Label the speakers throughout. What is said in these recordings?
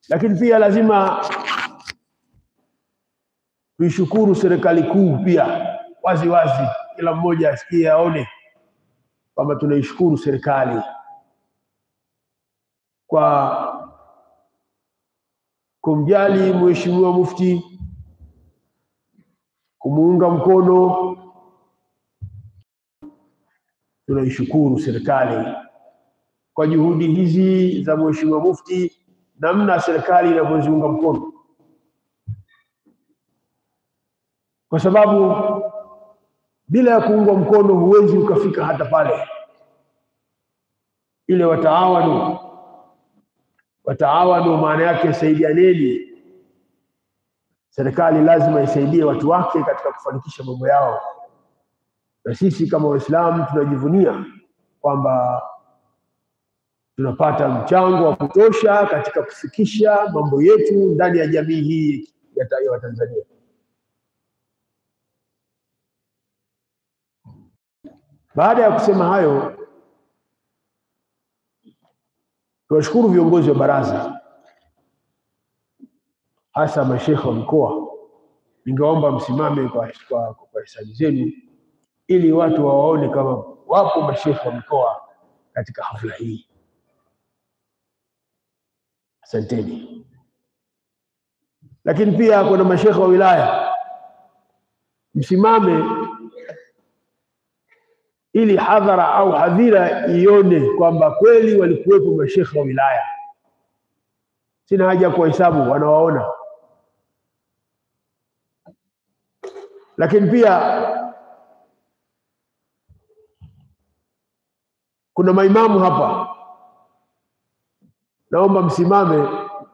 Speaker 1: Lakini pia lazima tuishukuru serikali kuu pia wazi wazi, kila mmoja asikie aone kwamba tunaishukuru serikali kwa kumjali Mheshimiwa Mufti, kumuunga mkono. Tunaishukuru serikali kwa juhudi hizi za Mheshimiwa Mufti, namna serikali inavyoziunga mkono, kwa sababu bila ya kuungwa mkono huwezi ukafika hata pale. Ile wataawanu wataawanu, maana yake saidianeni. Serikali lazima isaidie watu wake katika kufanikisha mambo yao, na sisi kama Waislamu tunajivunia kwamba tunapata mchango wa kutosha katika kufikisha mambo yetu ndani ya jamii hii ya Watanzania. Baada ya kusema hayo, tuwashukuru viongozi wa baraza, hasa mashekhe wa mkoa. Ningeomba msimame kwa, kwa, kwa hesabu zenu ili watu wawaone kama wapo mashekhe wa mkoa katika hafla hii. Asanteni. Lakini pia kuna mashekhe wa wilaya, msimame ili hadhara au hadhira ione kwamba kweli walikuwepo mashekhe wa wilaya. Sina haja ya kuwahesabu, wanawaona. Lakini pia kuna maimamu hapa, naomba msimame,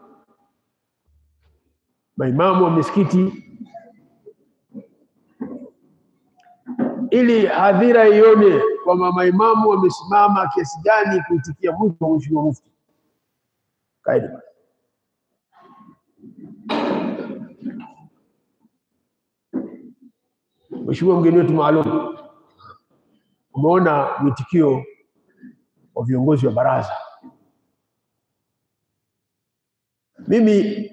Speaker 1: maimamu wa misikiti ili hadhira ione kwamba maimamu wamesimama kiasi gani kuitikia mwito wa Mheshimiwa Mufti. Kaidi. Mheshimiwa mgeni wetu maalum, umeona mwitikio wa viongozi wa baraza. Mimi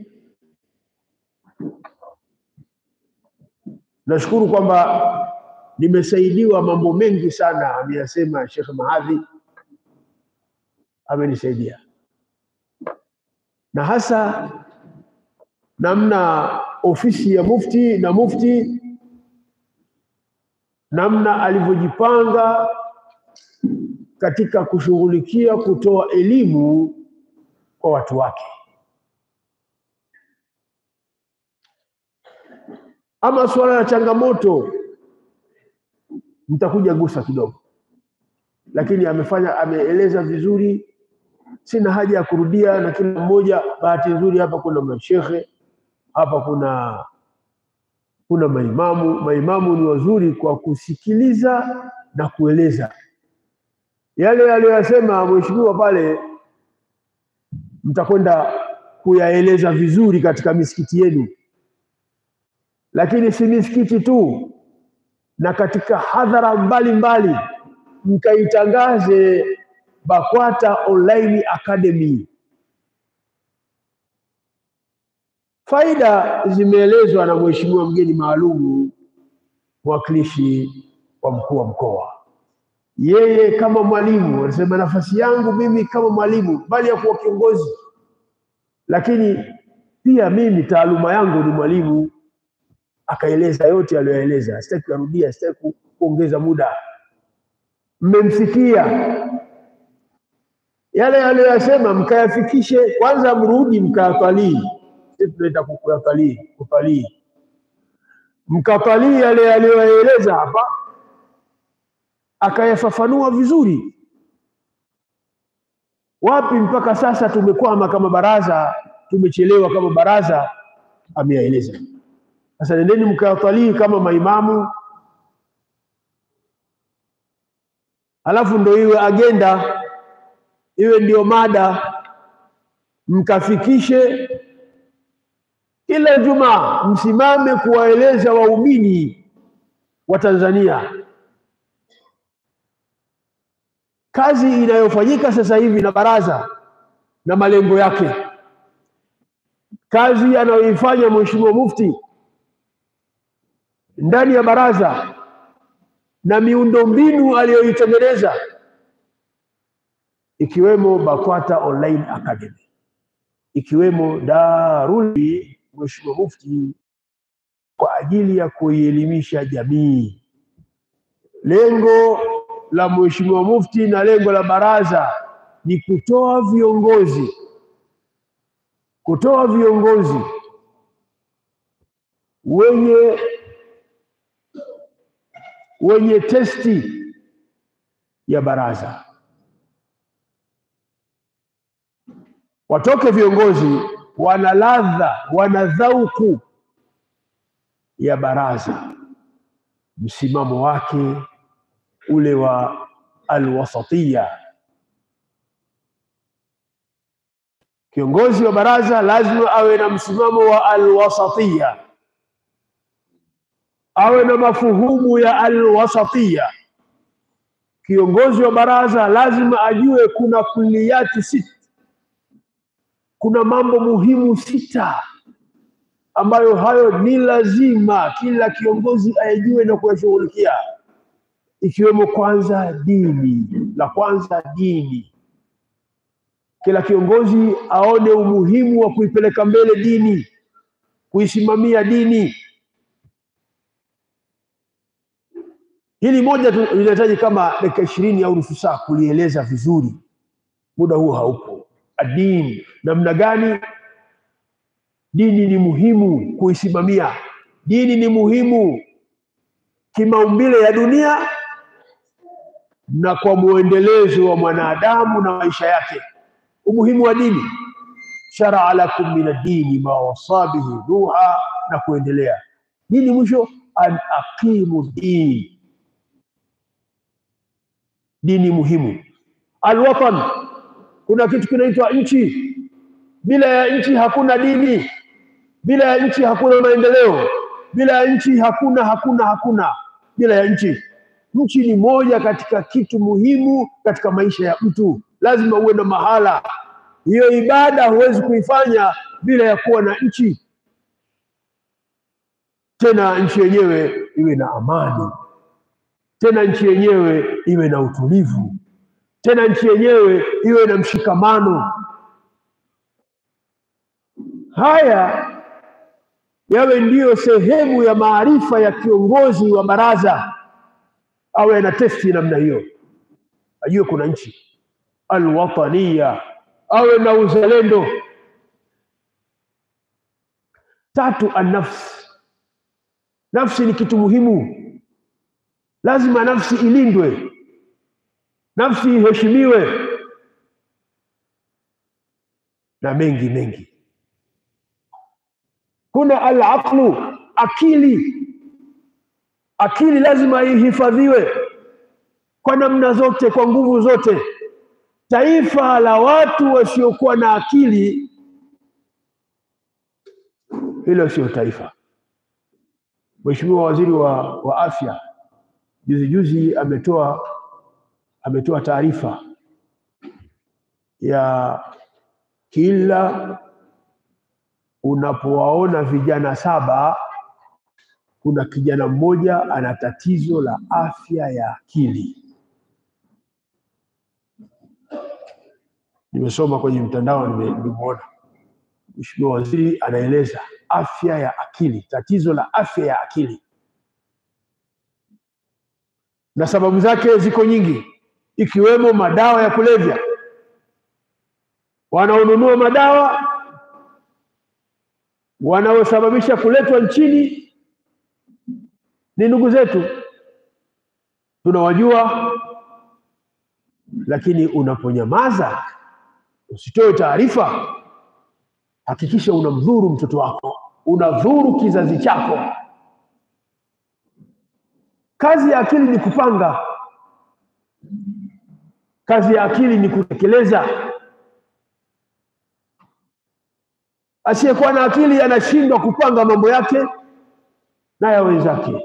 Speaker 1: nashukuru kwamba nimesaidiwa mambo mengi sana, ameyasema Sheikh Mahadhi, amenisaidia na hasa namna ofisi ya mufti na mufti namna alivyojipanga katika kushughulikia kutoa elimu kwa watu wake. Ama suala la changamoto nitakuja gusa kidogo, lakini amefanya ameeleza vizuri, sina haja ya kurudia na kila mmoja. Bahati nzuri hapa kuna mashekhe, hapa kuna kuna maimamu. Maimamu ni wazuri kwa kusikiliza na kueleza yale aliyoyasema mheshimiwa pale, mtakwenda kuyaeleza vizuri katika misikiti yenu, lakini si misikiti tu na katika hadhara mbalimbali mkaitangaze BAKWATA Online Academy. Faida zimeelezwa na mheshimiwa mgeni maalum, mwakilishi wa mkuu wa mkoa. Yeye kama mwalimu anasema, nafasi yangu mimi kama mwalimu, bali ya kuwa kiongozi, lakini pia mimi taaluma yangu ni mwalimu akaeleza yote aliyoeleza, sitaki kurudia, sitaki kuongeza muda. Mmemsikia yale aliyoyasema, mkayafikishe kwanza, mrudi mkayatalii. Sisi tunaita kuyatalii, kutalii, mkatalii yale aliyoyaeleza hapa, akayafafanua vizuri. Wapi mpaka sasa tumekwama kama baraza, tumechelewa kama baraza, ameyaeleza. Sasa nendeni mkawatalii kama maimamu, alafu ndo iwe agenda, iwe ndio mada, mkafikishe kila Ijumaa, msimame kuwaeleza waumini wa Tanzania kazi inayofanyika sasa hivi na baraza na malengo yake. kazi anayoifanya Mheshimiwa Mufti ndani ya baraza na miundombinu aliyoitengeneza ikiwemo BAKWATA Online Academy, ikiwemo Darul Mheshimiwa Mufti kwa ajili ya kuielimisha jamii. Lengo la Mheshimiwa Mufti na lengo la baraza ni kutoa viongozi kutoa viongozi wenye wenye testi ya baraza, watoke viongozi wana ladha, wana dhauku ya baraza, msimamo wake ule wa alwasatiya. Kiongozi wa baraza lazima awe na msimamo wa alwasatiya, awe na mafuhumu ya alwasatiya. Kiongozi wa baraza lazima ajue kuna kulliyati sita, kuna mambo muhimu sita ambayo hayo ni lazima kila kiongozi ayajue na kuyashughulikia, ikiwemo kwanza dini. La kwanza dini, kila kiongozi aone umuhimu wa kuipeleka mbele dini, kuisimamia dini. Hili moja tu linahitaji kama dakika ishirini au nusu saa kulieleza vizuri, muda huu haupo. Adini, namna gani dini ni muhimu kuisimamia. Dini ni muhimu kimaumbile ya dunia na kwa muendelezo wa mwanadamu na maisha yake. Umuhimu wa dini, sharaa lakum min ad-dini ma wasa bihi Nuha na kuendelea. Dini mwisho, an aqimu din, dini muhimu. Alwatan, kuna kitu kinaitwa nchi. Bila ya nchi hakuna dini, bila ya nchi hakuna maendeleo, bila ya nchi hakuna hakuna hakuna. Bila ya nchi, nchi ni moja katika kitu muhimu katika maisha ya mtu. Lazima uwe na mahala. Hiyo ibada huwezi kuifanya bila ya kuwa na nchi, tena nchi yenyewe iwe na amani, tena nchi yenyewe iwe na utulivu, tena nchi yenyewe iwe na mshikamano. Haya yawe ndiyo sehemu ya maarifa ya kiongozi wa baraza, awe na testi namna hiyo, ajue kuna nchi alwatania, awe na uzalendo. Tatu, annafsi, nafsi ni kitu muhimu, lazima nafsi ilindwe, nafsi iheshimiwe na mengi mengi kuna alaqlu, akili. Akili lazima ihifadhiwe kwa namna zote, kwa nguvu zote. Taifa la watu wasiokuwa na akili, hilo sio taifa. Mheshimiwa Waziri wa, wa Afya juzi juzi ametoa ametoa taarifa ya kila unapowaona vijana saba kuna kijana mmoja ana tatizo la afya ya akili. Nimesoma kwenye mtandao, nimeona Mheshimiwa Waziri anaeleza afya ya akili, tatizo la afya ya akili, na sababu zake ziko nyingi, ikiwemo madawa ya kulevya. Wanaonunua madawa wanaosababisha kuletwa nchini ni ndugu zetu, tunawajua. Lakini unaponyamaza usitoe taarifa, hakikisha unamdhuru mtoto wako, unadhuru kizazi chako. Kazi ya akili ni kupanga, kazi ya akili ni kutekeleza. Asiyekuwa na akili anashindwa kupanga mambo yake na ya wenzake.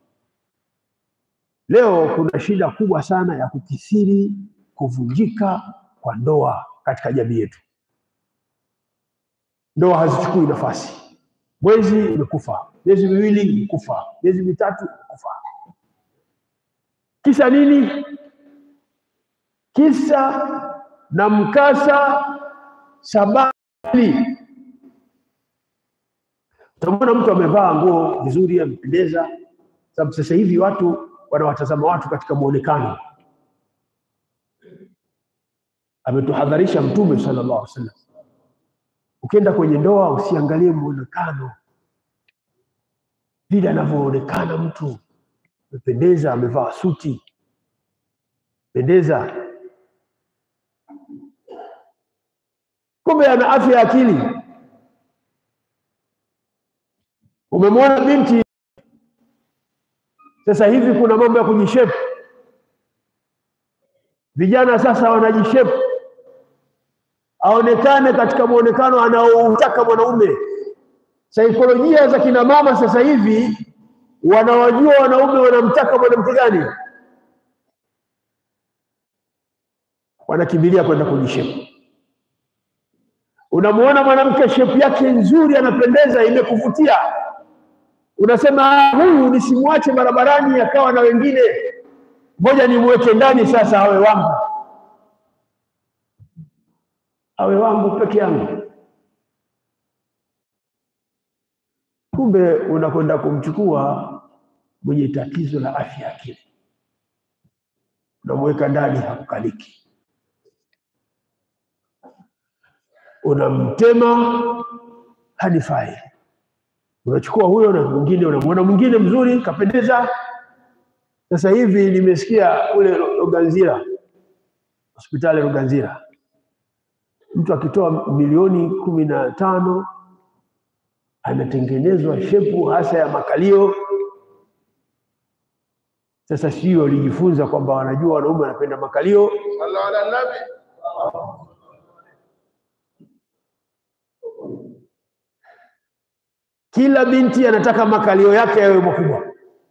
Speaker 1: Leo kuna shida kubwa sana ya kukithiri kuvunjika kwa ndoa katika jamii yetu. ndoa hazichukui nafasi. Mwezi umekufa, miezi miwili umekufa, miezi mitatu umekufa. Kisa nini? Kisa na mkasa, sababu Utamwona mtu amevaa nguo vizuri, amependeza, sababu sasa hivi watu wanawatazama watu katika muonekano. Ametuhadharisha Mtume sallallahu alaihi wasallam, ukienda kwenye ndoa usiangalie muonekano, vile anavyoonekana mtu amependeza, amevaa suti pendeza, kumbe ana afya ya akili. Umemwona binti sasa hivi, kuna mambo ya kujishepu. Vijana sasa wanajishepu, aonekane katika muonekano anaoutaka mwanaume. Saikolojia za kina mama sasa hivi wanawajua wanaume wanamtaka mwanamke gani, wanakimbilia kwenda kujishepu. Unamuona mwanamke shepu yake nzuri, anapendeza, imekuvutia unasema huyu nisimwache barabarani akawa na wengine, ngoja nimweke ndani sasa, awe wangu, awe wangu peke yangu. Kumbe unakwenda kumchukua mwenye tatizo la afya ya akili, unamweka ndani, hakukaliki, unamtema hanifai unachukua huyo na mwingine, unamwona mwingine mzuri kapendeza. Sasa hivi nimesikia ule Ruganzira, hospitali Ruganzira, mtu akitoa milioni kumi na tano anatengenezwa shepu hasa ya makalio. Sasa sio walijifunza kwamba wanajua wanaume wanapenda makalio.
Speaker 2: Sallu ala nabi.
Speaker 1: Kila binti anataka makalio yake yawe makubwa,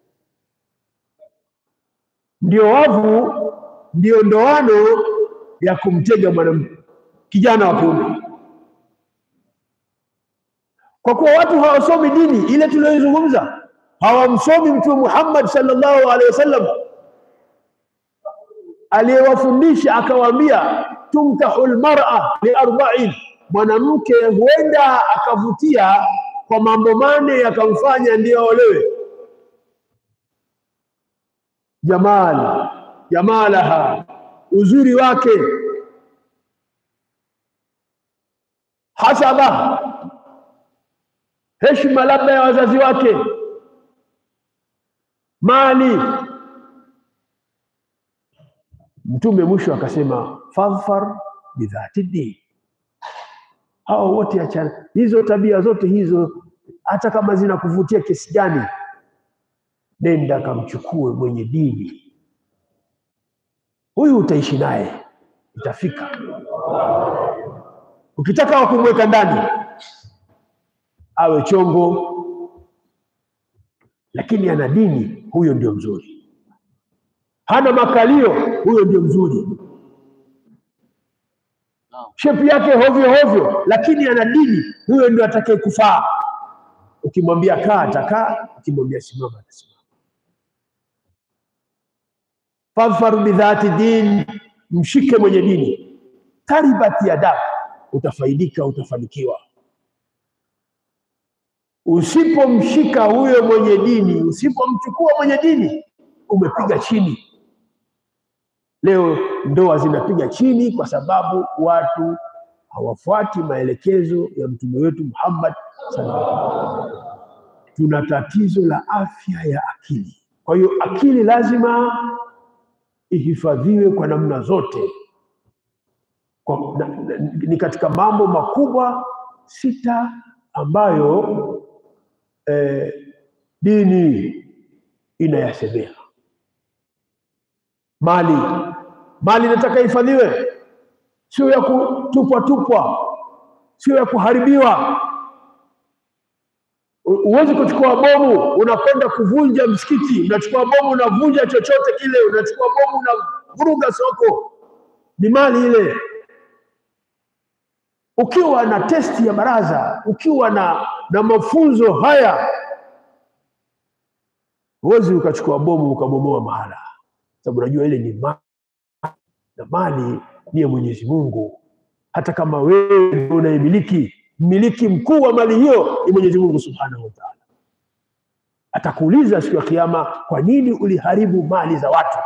Speaker 1: ndio wavu, ndio ndoano ya kumtega mwanamke kijana wa kiume. Kwa kuwa watu hawasomi dini ile tuliyoizungumza, hawamsomi Mtume Muhammad sallallahu alaihi wasallam aliyewafundisha akawaambia, tumtahu lmara liarba'in, mwanamke huenda akavutia kwa mambo mane yakamfanya ndiyo aolewe. Jamal, jamalaha, uzuri wake, hasaba, heshima labda ya wazazi wake, mali. Mtume mwisho akasema fadhfar bidhati din hao wote achana hizo tabia zote hizo, hata kama zinakuvutia kiasi gani, nenda kamchukue mwenye dini, huyu utaishi naye, itafika. Ukitaka wa kumweka ndani awe chongo, lakini ana dini, huyo ndio mzuri. Hana makalio, huyo ndio mzuri shepu yake hovyo hovyo, lakini ana dini, huyo ndio atakaye kufaa. Ukimwambia kaa atakaa, ukimwambia simama atasimama. Fadhfar bidhati din, mshike mwenye dini. Taribat yadak, utafaidika, utafanikiwa. Usipomshika huyo mwenye dini, usipomchukua mwenye dini, umepiga chini. Leo ndoa zinapiga chini kwa sababu watu hawafuati maelekezo ya mtume wetu Muhammad sallallahu alaihi wasallam. Tuna tatizo la afya ya akili. Kwa hiyo akili lazima ihifadhiwe kwa namna zote. Kwa, na, na, ni katika mambo makubwa sita ambayo eh, dini inayasemea. Mali mali inataka ihifadhiwe, sio ya kutupwa tupwa, sio ya kuharibiwa. Huwezi kuchukua bomu unakwenda kuvunja msikiti, unachukua bomu unavunja chochote kile, unachukua bomu unavuruga soko, ni mali ile. ukiwa na testi ya baraza, ukiwa na, na mafunzo haya, huwezi ukachukua bomu ukabomoa mahala, sababu unajua ile ni mali na mali ni ya Mwenyezi Mungu. Hata kama wewe ndio unaimiliki, mmiliki mkuu wa mali hiyo ni Mwenyezi Mungu Subhanahu wa Ta'ala. Atakuuliza siku ya Kiyama, kwa nini uliharibu mali za watu?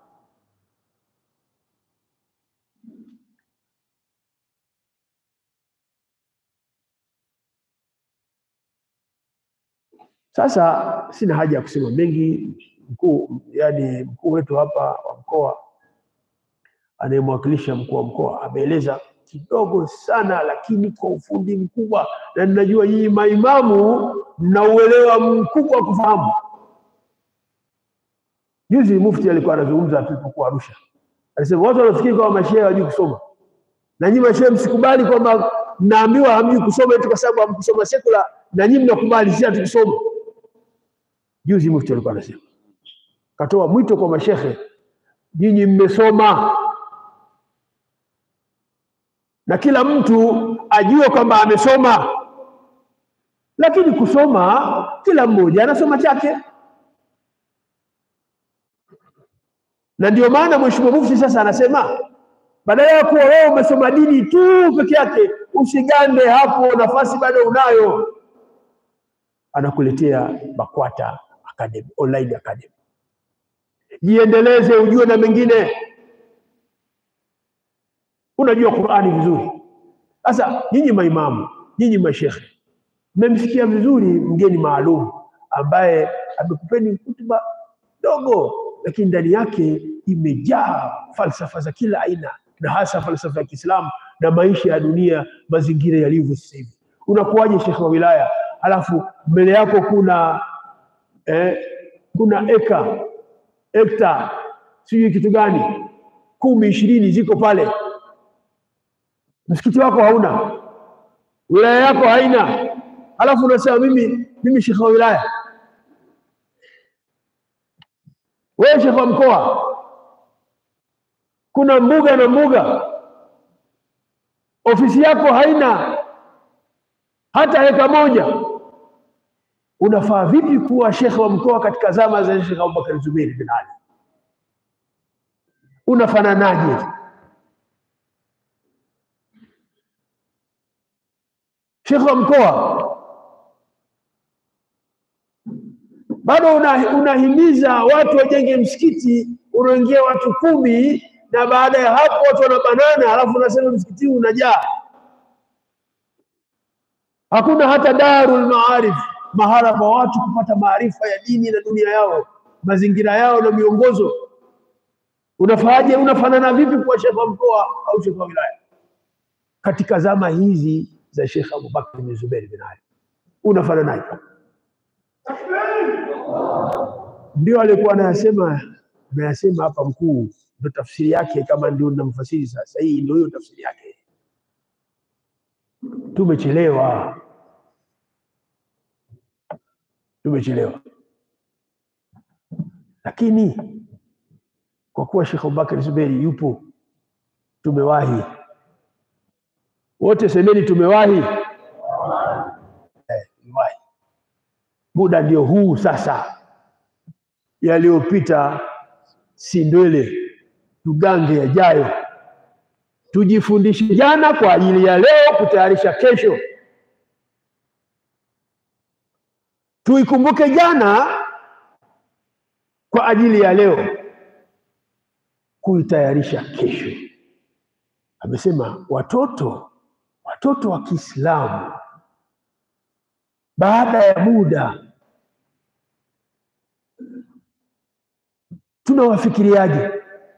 Speaker 1: Sasa sina haja ya kusema mengi. Mkuu yani mkuu wetu hapa wa mkoa anayemwakilisha mkuu wa mkoa ameeleza kidogo sana, lakini kwa ufundi mkubwa, na ninajua nyinyi maimamu mna uelewa mkubwa wa kufahamu. Juzi mufti alikuwa anazungumza tulipokuwa Arusha, alisema watu wanafikiri kwamba mashehe hawajui kusoma, na nyinyi mashehe msikubali kwamba mnaambiwa hamjui kusoma eti kwa sababu hamkusoma sekula, na nyinyi mnakubali sisi hatukisoma. Juzi mufti alikuwa anasema, katoa mwito kwa mashehe, nyinyi mmesoma na kila mtu ajue kwamba amesoma, lakini kusoma kila mmoja anasoma chake, na ndio maana Mheshimiwa Mufti sasa anasema badala ya kuwa wewe umesoma dini tu peke yake, usigande hapo, nafasi bado unayo. Anakuletea BAKWATA Academy, online academy, jiendeleze, ujue na mengine unajua Qur'ani vizuri. Sasa nyinyi maimamu, nyinyi mashekhe, mmemsikia vizuri mgeni maalum ambaye amekupeni hutuba dogo, lakini ndani yake imejaa falsafa za kila aina, na hasa falsafa ya Kiislamu na maisha ya dunia, mazingira yalivyo sasa hivi. Unakuwaje shekhe wa wilaya, alafu mbele yako kuna eh, kuna eka hekta sijui kitu gani kumi ishirini ziko pale msikiti wako hauna, wilaya yako haina, alafu unasema mimi mimi shekhe wa wilaya. Wewe shekhe wa mkoa, kuna mbuga na mbuga, ofisi yako haina hata heka moja. Unafaa vipi kuwa shekhe wa mkoa katika zama za Sheikh Abubakar Zubeir bin Ali? Unafananaje? Shekhe wa mkoa bado una, unahimiza watu wajenge msikiti unaingia watu kumi, na baada ya hapo watu wanabanana, halafu unasema msikiti unajaa. Hakuna hata darul maarif, mahala pa watu kupata maarifa ya dini na dunia yao, mazingira yao na miongozo. Unafahaje? Unafanana vipi kuwa shekhe wa mkoa au shekhe wa wilaya katika zama hizi za Sheikh Abubakar bin Zubair bin Ali, unafananaje? Ndio alikuwa anayasema anayasema hapa mkuu, ndio tafsiri yake, kama ndio namfasiri sasa. Hii ndio hiyo tafsiri yake. Tumechelewa, tumechelewa, lakini kwa kuwa Sheikh Abubakar Zuberi yupo, tumewahi wote. Semeni tumewahi. Eh, tumewahi. Muda ndio huu sasa. Yaliyopita si ndwele, tugange yajayo. Tujifundishe jana kwa ajili ya leo, kutayarisha kesho. Tuikumbuke jana kwa ajili ya leo, kuitayarisha kesho. Amesema watoto watoto wa Kiislamu baada ya muda tunawafikiriaje?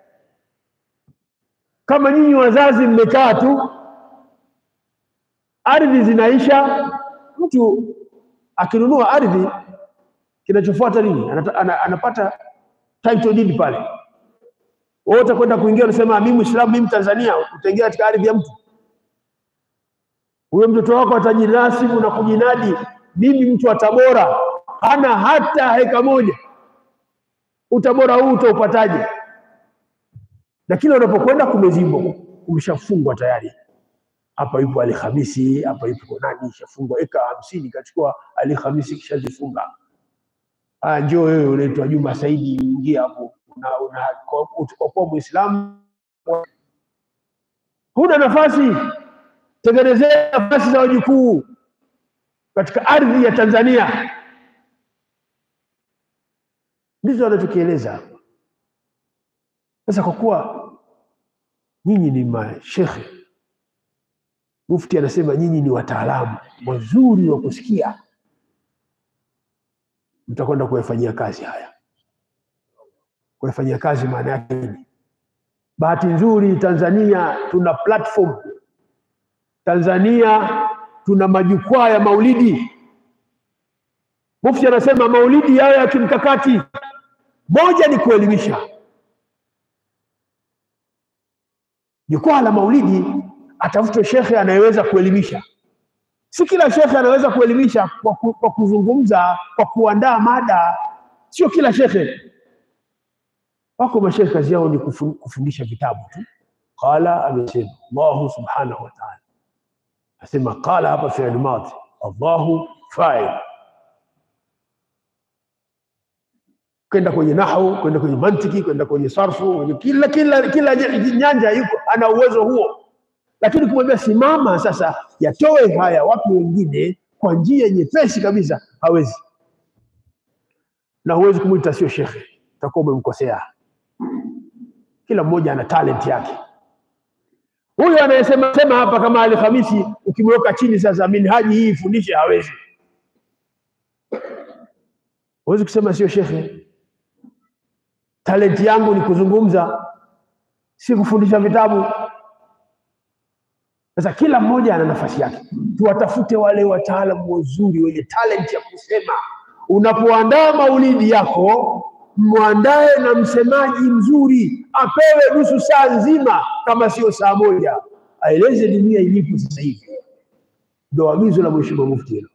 Speaker 1: Kama nyinyi wazazi mmekaa tu, ardhi zinaisha, mtu akinunua ardhi, kinachofuata nini? Anata, ana, anapata title deed pale. Wewe utakwenda kuingia, unasema mimi Muislamu, mimi Tanzania, utaingia katika ardhi ya mtu huyo mtoto wako atajinasibu na kujinadi, mimi mtu wa Tabora, hana hata heka moja. Utabora huu utaupataje? Na kila unapokwenda kumezibwa, umeshafungwa tayari, hapa yupo Ali Khamisi, hapa yupo nani, ishafungwa eka hamsini, kachukua Ali Khamisi kishazifunga. Ah, njoo wewe unaitwa Juma Saidi, ingia hapo, una, una, kwa- utakuwa Muislamu, huna nafasi, tengenezea nafasi za wajukuu katika ardhi ya Tanzania. Ndizo anachokieleza hapa. Sasa kwa kuwa nyinyi ni mashekhe, Mufti anasema nyinyi ni wataalamu wazuri wa kusikia, mtakwenda kuyafanyia kazi haya. Kuyafanyia kazi maana yake nini? Bahati nzuri Tanzania tuna platform, Tanzania tuna majukwaa ya maulidi. Mufti anasema maulidi yayo ya kimkakati, moja ni kuelimisha. Jukwaa la maulidi atafutwe shekhe anayeweza kuelimisha. Si kila shekhe anaweza kuelimisha kwa, ku, kwa kuzungumza, kwa kuandaa mada. Sio kila shekhe. Wako mashekhe kazi yao ni kufu- kufundisha vitabu tu. Qala, amesema Allahu subhanahu wa ta'ala, asema qala hapa fi'l madhi, Allahu fa'il. Kwenda kwenye nahwu, kwenda kwenye mantiki, kwenda kwenye sarfu, kwenye kila kila kila nyanja yuko ana uwezo huo lakini kumwambia simama sasa, yatoe haya watu wengine kwa njia nyepesi kabisa, hawezi. Na huwezi kumwita sio shekhe, utakuwa umemkosea. Kila mmoja ana talent yake. Huyu anayesema sema hapa kama Ali Khamisi, ukimweka chini sasa, minhaji hii ifundishe, hawezi. Huwezi kusema sio shekhe. Talenti yangu ni kuzungumza, si kufundisha vitabu. Sasa kila mmoja ana nafasi yake, tuwatafute wale wataalamu wazuri wenye talent ya kusema. Unapoandaa maulidi yako, mwandae na msemaji mzuri, apewe nusu saa nzima, kama sio saa moja, aeleze dunia ilipo sasa hivi. Ndio agizo la Mheshimiwa Mufti hilo,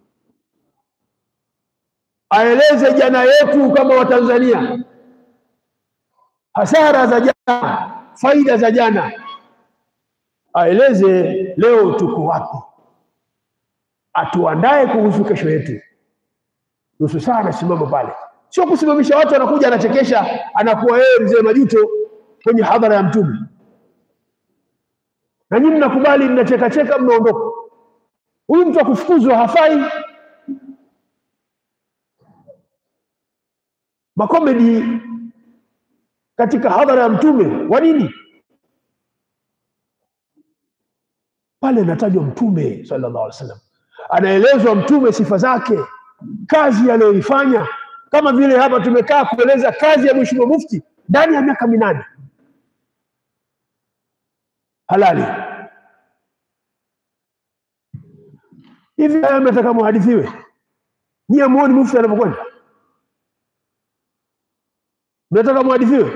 Speaker 1: aeleze jana yetu kama Watanzania, hasara za jana, faida za jana aeleze leo tuko wapi, atuandae kuhusu kesho yetu. Nusu saa anasimama pale, sio kusimamisha watu, anakuja anachekesha, anakuwa yeye mzee Majuto kwenye hadhara ya Mtume, na nyinyi mnakubali, mnacheka cheka, mnaondoka. Huyu mtu akufukuzwa hafai. Makomedi katika hadhara ya Mtume, wa nini? pale anatajwa mtume sallallahu alaihi wasallam, anaelezwa mtume sifa zake, kazi aliyoifanya, kama vile hapa tumekaa kueleza kazi ya mheshimiwa mufti ndani ya miaka minane halali. Hivi haya mnataka muhadithiwe? Nyie muoni mufti anapokwenda? Mnataka muhadithiwe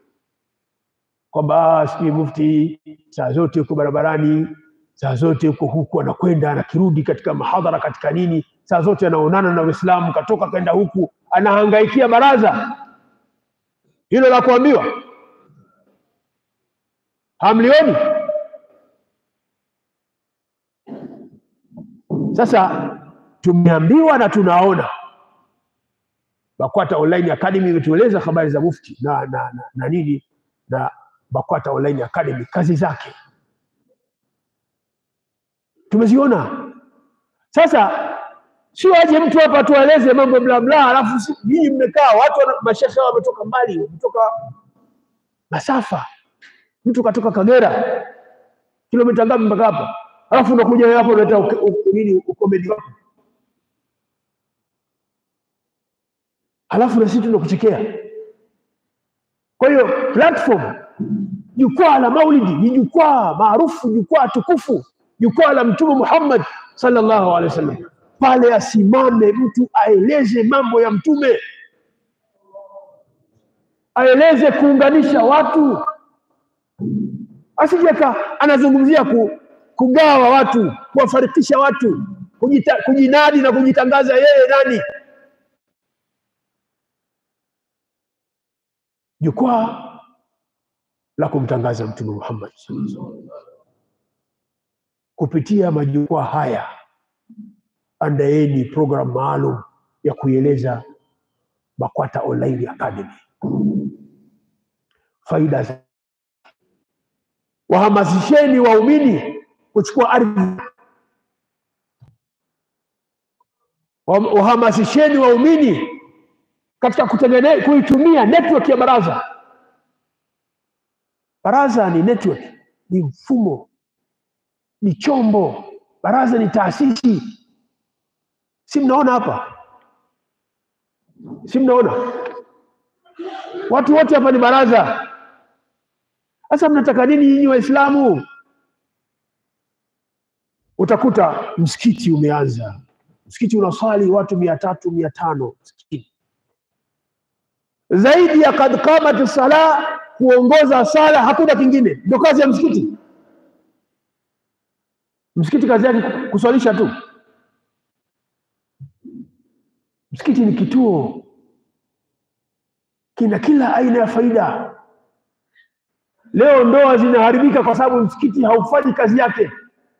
Speaker 1: kwamba sijui mufti saa zote yuko barabarani saa zote yuko huku anakwenda anakirudi katika mahadhara katika nini, saa zote anaonana na Waislamu, katoka kaenda huku, anahangaikia baraza hilo la kuambiwa. Hamlioni? Sasa tumeambiwa na tunaona. BAKWATA Online Academy imetueleza habari za mufti na, na, na, na nini na BAKWATA Online Academy kazi zake tumeziona. Sasa sio aje mtu hapa tueleze mambo bla bla, alafu si- nyinyi mmekaa watu wana- mashekhe hao wametoka mbali, wametoka masafa, mtu katoka Kagera kilomita ngapi mpaka hapa, alafu unakuja wewe hapo unaleta uke- u- nini ukomedi wako, halafu na sisi tunakuchekea. Kwa hiyo platform, jukwaa la Maulidi ni jukwaa maarufu, jukwaa tukufu, jukwaa la Mtume Muhammad sallallahu alaihi wasallam. Pale asimame mtu aeleze mambo ya Mtume, aeleze kuunganisha watu, asijeka anazungumzia ku, kugawa watu, kuwafarikisha watu, kujita, kujinadi na kujitangaza yeye nani. Jukwaa la kumtangaza Mtume Muhammad sallallahu alaihi wasallam. kupitia majukwaa haya, andaeni program maalum ya kuieleza BAKWATA Online Academy faida za wahamasisheni waumini kuchukua ardhi, Wa- wahamasisheni waumini katika kutengeneza kuitumia network ya baraza. Baraza ni network, ni mfumo, ni chombo. Baraza ni taasisi, si mnaona hapa? Si mnaona watu wote hapa ni baraza. Sasa mnataka nini nyinyi Waislamu? Utakuta msikiti umeanza, msikiti unaswali watu mia tatu mia tano msikiti zaidi ya kad qamat sala, kuongoza sala, hakuna kingine, ndio kazi ya msikiti. Msikiti kazi yake kuswalisha tu. Msikiti ni kituo, kina kila aina ya faida. Leo ndoa zinaharibika kwa sababu msikiti haufanyi kazi yake.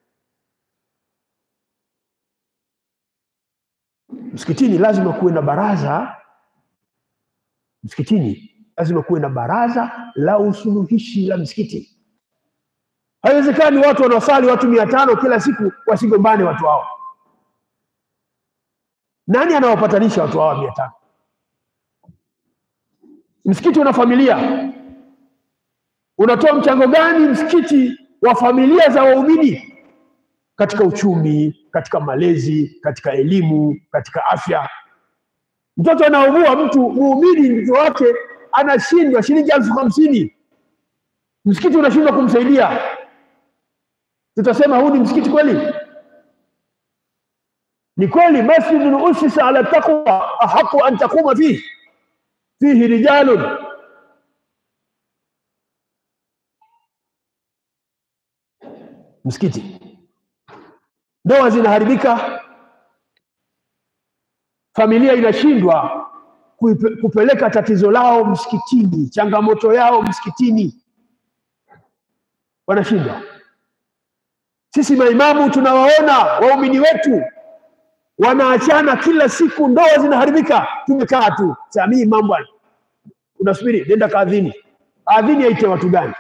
Speaker 1: Msikitini lazima kuwe na baraza, msikitini lazima kuwe na baraza la usuluhishi la msikiti. Haiwezekani watu wanaosali watu mia tano kila siku wasigombane watu hao. Nani anawapatanisha watu hawa mia tano? Msikiti una familia, unatoa mchango gani msikiti wa familia za waumini katika uchumi, katika malezi, katika elimu, katika afya? Mtoto anaugua, mtu muumini, mtoto wake anashindwa shilingi elfu hamsini, msikiti unashindwa kumsaidia, tutasema huu ni msikiti kweli? Ni kweli, masjidun usisa ala taqwa ahaqu an taquma fihi fihi rijalun msikiti. Ndoa zinaharibika, familia inashindwa kuipe- kupeleka tatizo lao msikitini, changamoto yao msikitini, wanashindwa. Sisi maimamu tunawaona waumini wetu wanaachana kila siku, ndoa zinaharibika, tumekaa tu samii mambo bwana, unasubiri nenda kaadhini. Adhini aite watu gani?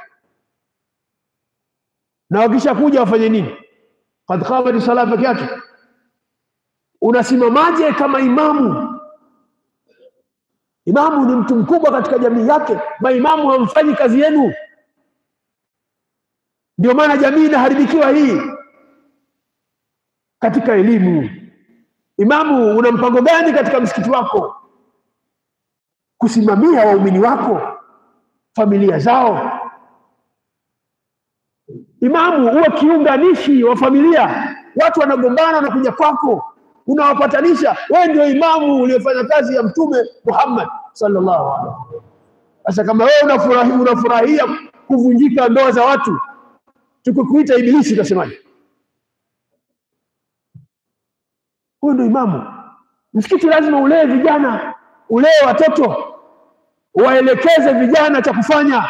Speaker 1: na wakisha kuja wafanye nini? Kad qamat sala peke yake. Unasimamaje kama imamu? Imamu ni mtu mkubwa katika jamii yake, maimamu hamfanyi kazi yenu. Ndio maana jamii inaharibikiwa hii. Katika elimu, imamu una mpango gani katika msikiti wako kusimamia waumini wako, familia zao? Imamu uwe kiunganishi wa familia, watu wanagombana wanakuja kwako, unawapatanisha. Wewe ndio imamu uliyefanya kazi ya Mtume Muhammad sallallahu alaihi wasallam. Sasa kama wewe unafurahia, unafurahia kuvunjika ndoa za watu, tukikuita ibilisi utasemaje? Huyu ndio imamu. Msikiti lazima ulee vijana, ulee watoto, waelekeze vijana cha kufanya.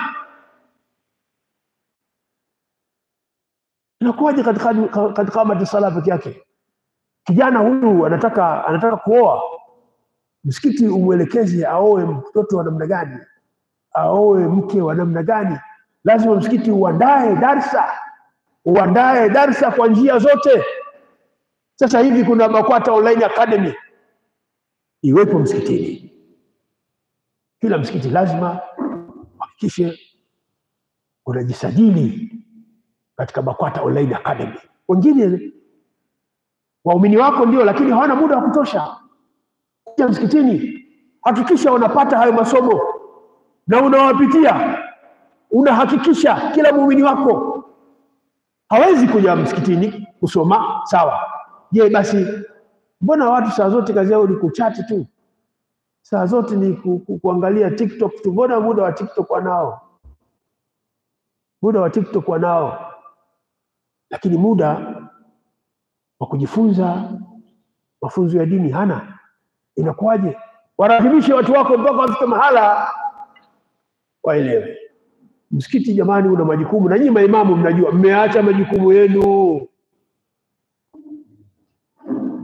Speaker 1: Inakuwaje katika katika kamati sala peke yake? Kijana huyu anataka anataka kuoa, msikiti umwelekeze aoe mtoto wa namna gani, aoe mke wa namna gani. Lazima msikiti uandae darsa, uandae darsa kwa njia zote. Sasa hivi kuna BAKWATA Online Academy iwepo msikitini. Kila msikiti lazima hakikishe unajisajili katika BAKWATA Online Academy. Wengine waumini wako ndio, lakini hawana muda wa kutosha kuja msikitini. Hakikisha wanapata hayo masomo na unawapitia, unahakikisha kila muumini wako hawezi kuja msikitini kusoma. Sawa, je, basi mbona watu saa zote kazi yao ni kuchati tu, saa zote ni ku, ku, kuangalia TikTok tu? Mbona muda wa TikTok wanao, muda wa TikTok wanao lakini muda wa kujifunza mafunzo ya dini hana. Inakuwaje? Warahimishe watu wako mpaka wafike mahala waelewe. Msikiti jamani, una majukumu, na nyinyi maimamu mnajua, mmeacha majukumu yenu.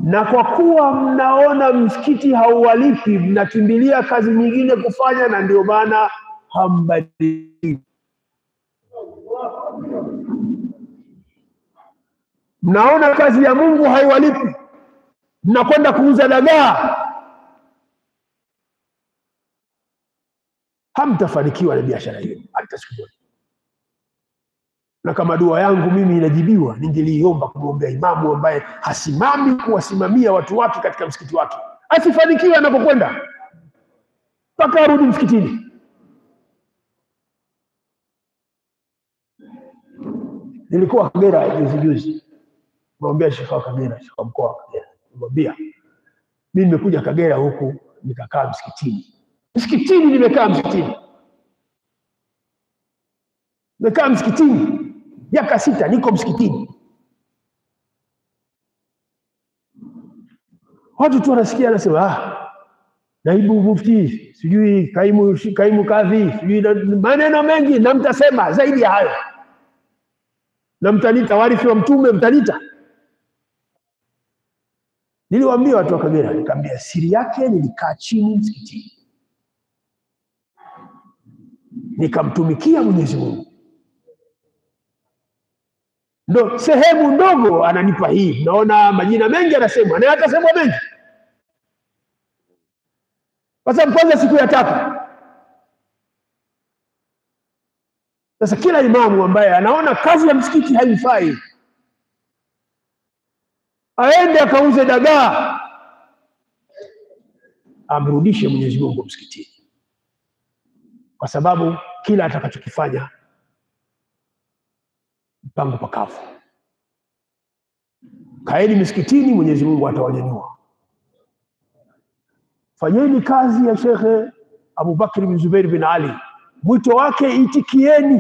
Speaker 1: na kwa kuwa mnaona msikiti hauwalipi, mnakimbilia kazi nyingine kufanya, na ndio maana hambadiliki. Mnaona kazi ya Mungu haiwalipi, mnakwenda kuuza dagaa, hamtafanikiwa na biashara hiyo hata siku moja. Na kama dua yangu mimi inajibiwa, ningeliomba kumwombea imamu ambaye hasimami kuwasimamia watu wake katika msikiti wake, asifanikiwe anapokwenda mpaka arudi msikitini. Nilikuwa Kagera juzi juzi, mwambia shekha wa Kagera, shekha wa mkoa wa Kagera, nimwambia mimi nimekuja Kagera huku nikakaa msikitini, msikitini nimekaa msikitini, nimekaa msikitini miaka sita, niko msikitini. Watu tu wanasikia anasema, ah, naibu mufti, sijui kaimu, kaimu kadhi, sijui na- maneno mengi, na mtasema zaidi ya hayo na mtanita warithi wa mtume mtanita. Niliwaambia watu wa Kagera, nikamwambia siri yake, nilikaa chini msikitini nikamtumikia Mwenyezi Mungu, ndo sehemu ndogo ananipa hii. Naona majina mengi anasemwa na atasemwa mengi, kwa sababu kwanza siku ya tatu Sasa kila imamu ambaye anaona kazi ya msikiti haimfai aende akauze dagaa, amrudishe Mwenyezi Mungu msikitini, kwa sababu kila atakachokifanya mpango pakavu. Kaeni misikitini, Mwenyezi Mungu atawanyanyua. Fanyeni kazi ya Shekhe Abubakar bin Zubair bin Ali mwito wake itikieni,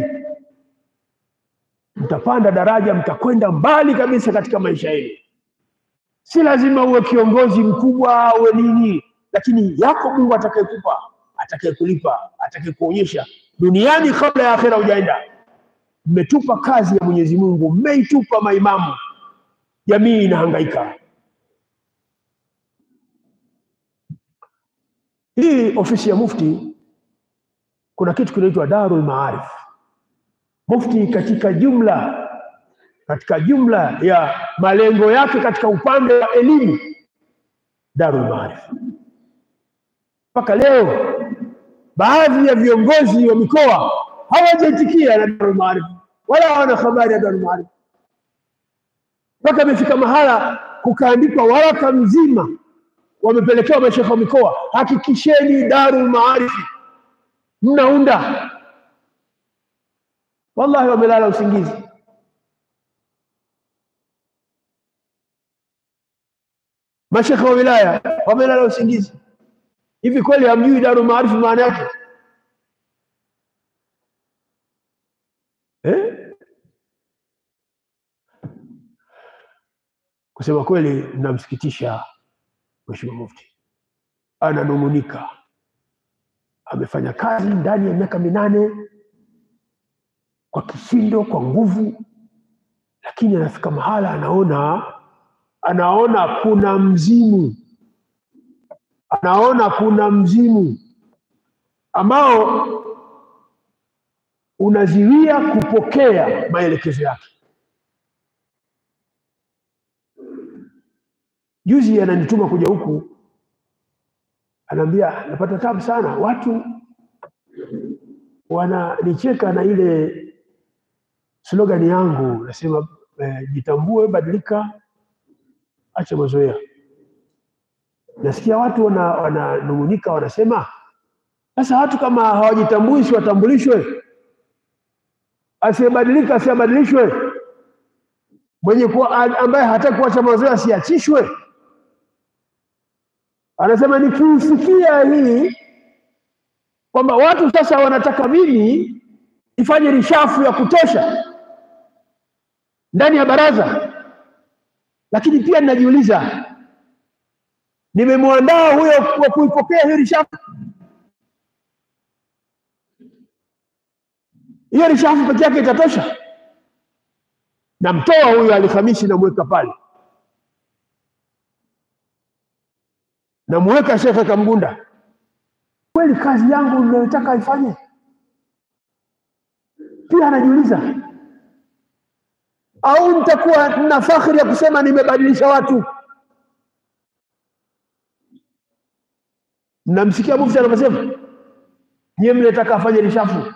Speaker 1: mtapanda daraja, mtakwenda mbali kabisa katika maisha yenu. Si lazima uwe kiongozi mkubwa uwe nini, lakini yako Mungu atakayekupa, atakayekulipa, atakayekuonyesha duniani kabla ya akhera hujaenda. Mmetupa kazi ya Mwenyezi Mungu, mmeitupa maimamu, jamii inahangaika. Hii ofisi ya mufti kuna kitu kinaitwa Darul Maarif. Mufti katika jumla katika jumla ya malengo yake katika upande wa elimu, Darul Maarif. Mpaka leo baadhi ya viongozi wa mikoa hawajaitikia na Darul Maarif wala hawana habari ya Darul Maarif, mpaka imefika mahala kukaandikwa waraka mzima wamepelekewa mashekhe wa mikoa, hakikisheni Darul Maarif mnaunda. Wallahi wamelala usingizi. Mashekhe wa wilaya wamelala usingizi. Hivi kweli hamjui Darul Maarif maana yake eh? Kusema kweli, mnamsikitisha Mheshimiwa Mufti, ananung'unika amefanya kazi ndani ya miaka minane kwa kishindo, kwa nguvu, lakini anafika mahala anaona anaona kuna mzimu, anaona kuna mzimu ambao unaziwia kupokea maelekezo yake. Juzi ananituma kuja huku anaambia napata tabu sana, watu wananicheka na ile slogan yangu, nasema eh, jitambue, badilika, acha mazoea. Nasikia watu wananung'unika, wana wanasema sasa, watu kama hawajitambui si watambulishwe, asiyebadilika asiyabadilishwe, mwenye kuwa, ambaye hataki kuacha mazoea asiachishwe. Anasema nikiisikia hii kwamba watu sasa wanataka mimi nifanye rishafu ya kutosha ndani ya baraza, lakini pia ninajiuliza, nimemwandaa huyo wa kuipokea hiyo rishafu? Hiyo rishafu peke yake itatosha? Namtoa huyo Alhamisi, namweka pale namuweka Shekhe Kamgunda, kweli kazi yangu ninayotaka aifanye? Pia anajiuliza, au nitakuwa na fakhri ya kusema nimebadilisha watu? Mnamsikia mufti anavyosema, nyie mnataka afanye rishafu.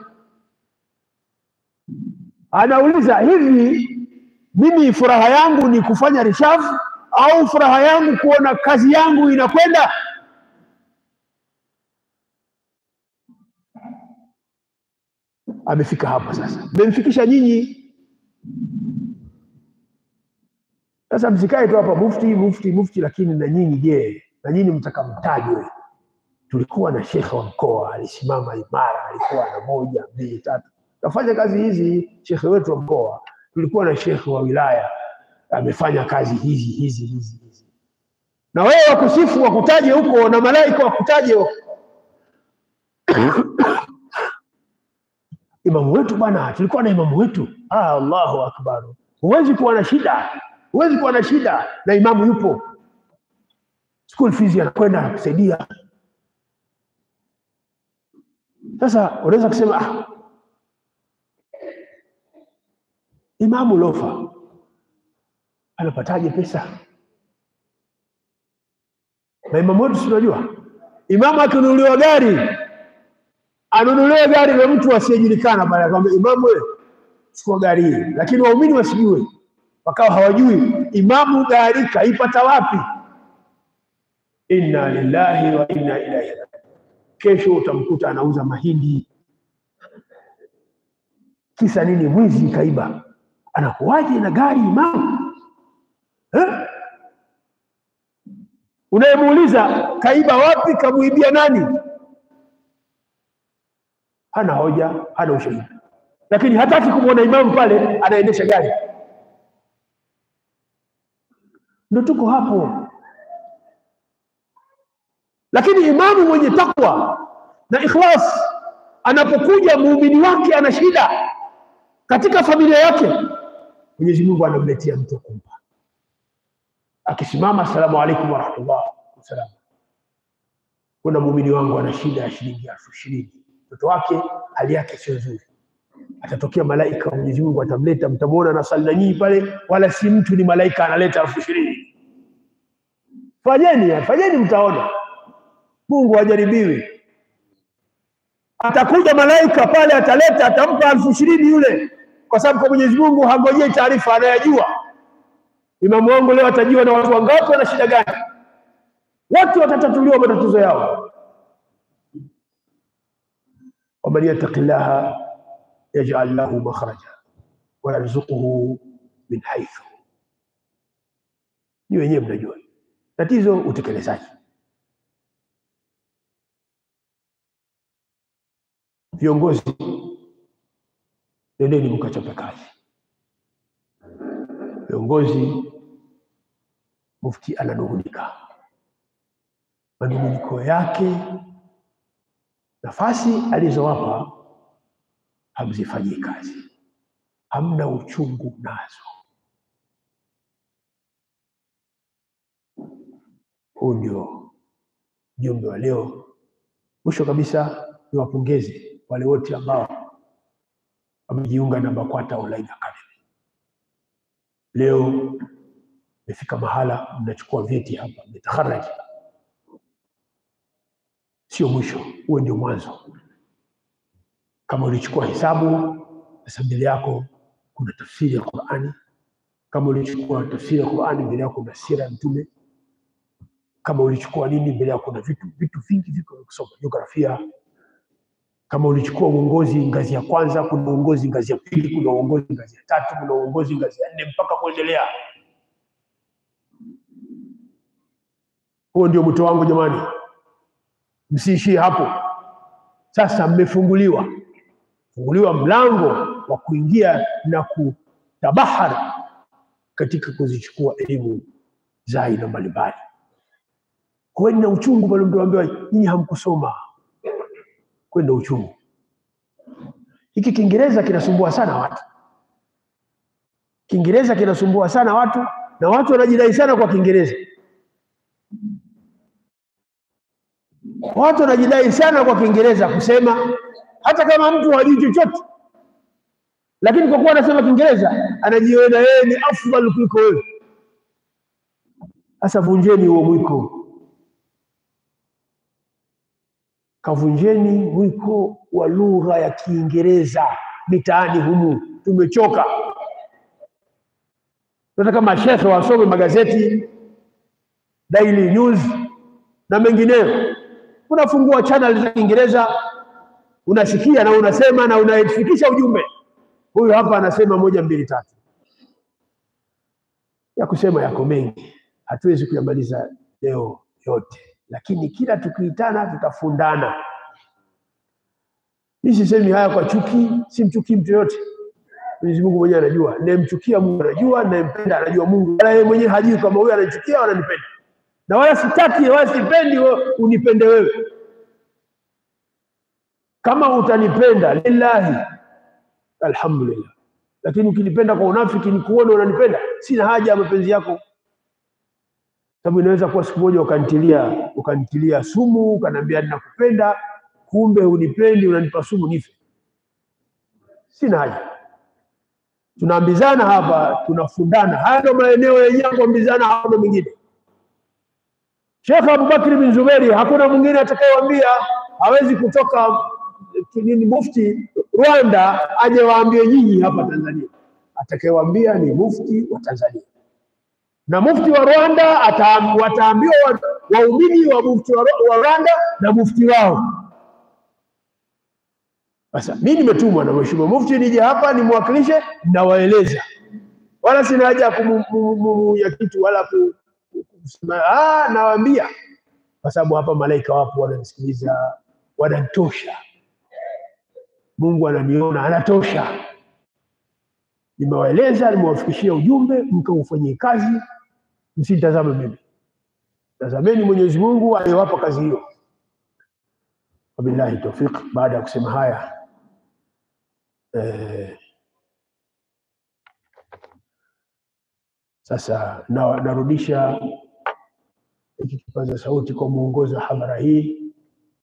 Speaker 1: Anauliza, hivi mimi furaha yangu ni kufanya rishafu au furaha yangu kuona kazi yangu inakwenda? Amefika hapa sasa, mmemfikisha nyinyi. Sasa msikae tu hapa mufti mufti mufti, lakini na nyinyi je, na nyinyi mtakamtajwe? Tulikuwa na shekhe wa mkoa alisimama imara, alikuwa na moja mbili tatu, kafanya kazi hizi. Shekhe wetu wa mkoa, tulikuwa na shekhe wa wilaya amefanya kazi hizi hizi hizi hizi, na wewe wakusifu wakutaje huko na malaika wakutaje huko. Imamu wetu bwana, tulikuwa na imamu wetu. Ah, Allahu akbar! Huwezi kuwa na shida, huwezi kuwa na shida na imamu yupo, school fees anakwenda anakusaidia. Sasa unaweza kusema ah, imamu lofa anapataje pesa? Na imamu wetu si unajua, imamu akinunuliwa gari anunuliwe gari na mtu asiyejulikana, baada akamwambia imamu, wewe chukua gari hii, lakini waumini wasijue, wakawa hawajui imamu gari kaipata wapi. Inna lillahi wa inna ilaihi rajiun. Kesho utamkuta anauza mahindi, kisa nini? Mwizi kaiba. Anakuwaje na gari imamu eh? Unayemuuliza kaiba wapi, kamuibia nani? hana hoja, hana ushahidi, lakini hataki kumwona imamu pale anaendesha gari. Ndio tuko hapo. Lakini imamu mwenye takwa na ikhlas, anapokuja muumini wake ana shida katika familia yake, Mwenyezi Mungu anamletea mtu kumpa, akisimama asalamu alaykum wa rahmatullah wasalam, kuna muumini wangu ana shida ya shilingi elfu ishirini mtoto wake hali yake sio nzuri, atatokea malaika wa Mwenyezi Mungu atamleta, mtamwona anasali na nyinyi pale, wala si mtu, ni malaika analeta elfu ishirini. Fanyeni, fanyeni, mtaona. Mungu hajaribiwi. Atakuja malaika pale, ataleta, atampa elfu ishirini yule, kwa sababu kwa Mwenyezi Mungu hangojei taarifa, anayajua. Imamu wangu leo atajua na watu wangapi wana shida gani, watu watatatuliwa matatizo yao. waman yattaqi llaha yaj'al lahu makhraja wa yarzuquhu min haythu. Ni wenyewe mnajua tatizo, utekelezaji. Viongozi, nendeni mkachape kazi. Viongozi, mufti ananung'unika, manung'uniko yake nafasi alizowapa hamzifanyii kazi, hamna uchungu nazo. Huu ndio jumbe wa leo. Mwisho kabisa, niwapongeze wale wote ambao wamejiunga na BAKWATA Online Academy. Leo mmefika mahala mnachukua vyeti hapa, mmetaharaji Sio mwisho, huo ndio mwanzo. Kama ulichukua hesabu, sasa mbele yako kuna tafsiri ya Qur'ani. Kama ulichukua tafsiri ya Qur'ani, mbele yako kuna sira ya Mtume. Kama ulichukua nini, mbele yako kuna vitu vitu vingi viko vya kusoma, jiografia. Kama ulichukua uongozi ngazi ya kwanza, kuna uongozi ngazi ya pili, kuna uongozi ngazi ya tatu, kuna uongozi ngazi ya nne mpaka kuendelea. Huo ndio mwito wangu jamani. Msiishie hapo. Sasa mmefunguliwa funguliwa mlango wa kuingia na kutabahari katika kuzichukua elimu za aina mbalimbali. Kuweni na uchungu pale mtu ambiwa nyinyi hamkusoma, kuweni na uchungu. Hiki Kiingereza kinasumbua sana watu, Kiingereza kinasumbua sana watu, na watu wanajidai sana kwa Kiingereza. Watu wanajidai sana kwa Kiingereza kusema, hata kama mtu hajui chochote, lakini kwa kuwa anasema Kiingereza anajiona yeye ni afdal kuliko wewe. Sasa vunjeni huo mwiko, kavunjeni mwiko wa lugha ya Kiingereza mitaani humu. Tumechoka, tunataka mashekhe wasome magazeti Daily News na mengineyo. Unafungua channel za Kiingereza unasikia na unasema na unafikisha ujumbe. Huyu hapa anasema moja mbili tatu, ya kusema yako mengi, hatuwezi kuyamaliza leo yote, lakini kila tukiitana tutafundana. Mimi sisemi haya kwa chuki, simchukii mtu yote. Mwenyezi Mungu mwenyewe anajua, ninayemchukia Mungu anajua, ninayempenda anajua Mungu, wala yeye mwenyewe hajui kama huyu ananichukia au ananipenda na wala sitaki wala sipendi wewe unipende wewe. Kama utanipenda lillahi, alhamdulillah, lakini ukinipenda kwa unafiki, nikuone unanipenda, sina haja ya mapenzi yako, sababu inaweza kuwa siku moja ukanitilia ukanitilia sumu, ukaniambia ninakupenda, kumbe unipendi, unanipa sumu nife. Sina haja. Tunaambizana hapa, tunafundana. Haya ndio maeneo yenyewe kuambizana, hakuna mengine. Sheikh Abubakar bin Zuberi, hakuna mwingine atakayewaambia, hawezi kutoka nini mufti Rwanda aje waambie nyinyi hapa Tanzania. Atakayewaambia ni mufti wa Tanzania, na mufti wa Rwanda ata- wataambiwa wa- waumini wa mufti wa wa Rwanda na mufti wao. Sasa mimi nimetumwa na mheshimiwa mufti nije hapa nimwakilishe, nawaeleza, wala sina haja ya kumumuya kitu wala ku kusema ah, nawaambia kwa sababu hapa malaika wapo wananisikiliza, wananitosha. Mungu ananiona, anatosha. Nimewaeleza, nimewafikishia ujumbe, mkaufanyie kazi, msitazame mimi, tazameni Mwenyezi Mungu aliyewapa kazi hiyo. Wabillahi tawfiq. Baada ya kusema haya eh, sasa na, narudisha hiki kipaza sauti kwa mwongozi wa hadhara hii